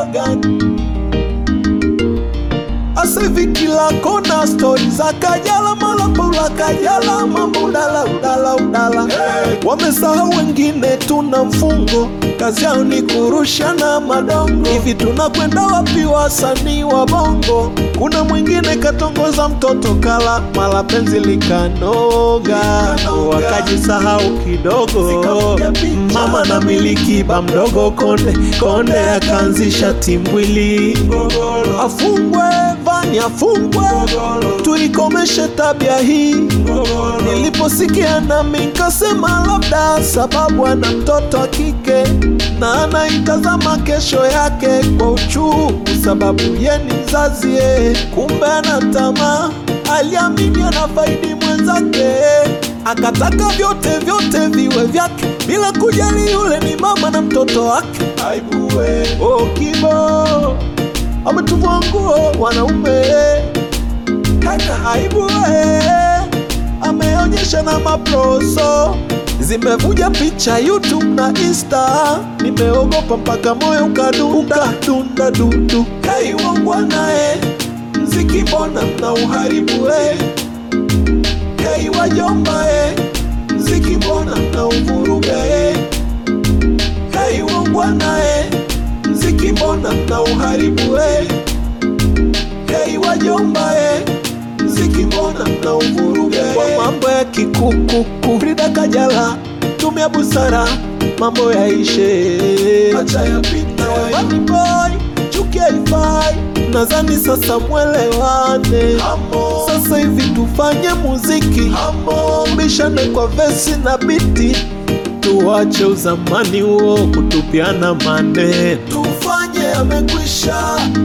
gani? Asa hivi kila kona stori za Kajala, mala Paula Kajala, mambo udala udala udala. Wamesahau wengine tuna mfungo, kazi yao ni kurushana madongo. Hivi tunakwenda wapi wasanii wa bongo? Kuna mwingine katongoza mtoto kala, mala penzi likanoga, wakajisahau kidogo. Mama na miliki ba mdogo konde konde, akaanzisha timbwili afungwe Vani afungwe, tuikomeshe tabia hii. Niliposikia nami nkasema labda sababu ana mtoto wa kike na anaitazama kesho yake kwa uchungu, sababu ye ni mzazi ye, kumbe ana tamaa. Aliamini anafaidi mwenzake, akataka vyote vyote viwe vyake bila kujali yule ni mama na mtoto wake. Aibuwe oh, kibo ametuvua nguo wanaume, hana aibu eh, ameonyesha na maproso zimevuja picha YouTube na Insta, nimeogopa mpaka moyo ukadunda dunda dudu. Kaiwangwa naye mziki, mbona mna uharibu eh? Kaiwajomba eh, mziki, mbona mna uvuruga eh? Kaiwangwa naye mziki mbona mna uharibu eh? Hei wajomba eh, mziki mbona mna uvuruga eh? Kwa mambo ya kikukuku Frida Kajala, tumia busara mambo yaishe, acha yapite. Bad boy chuki haifai, nadhani sasa mwelewane. Sasa hivi tufanye muziki, bishane kwa vesi na biti tuache uzamani huo kutupiana maneno, tufanye amekwisha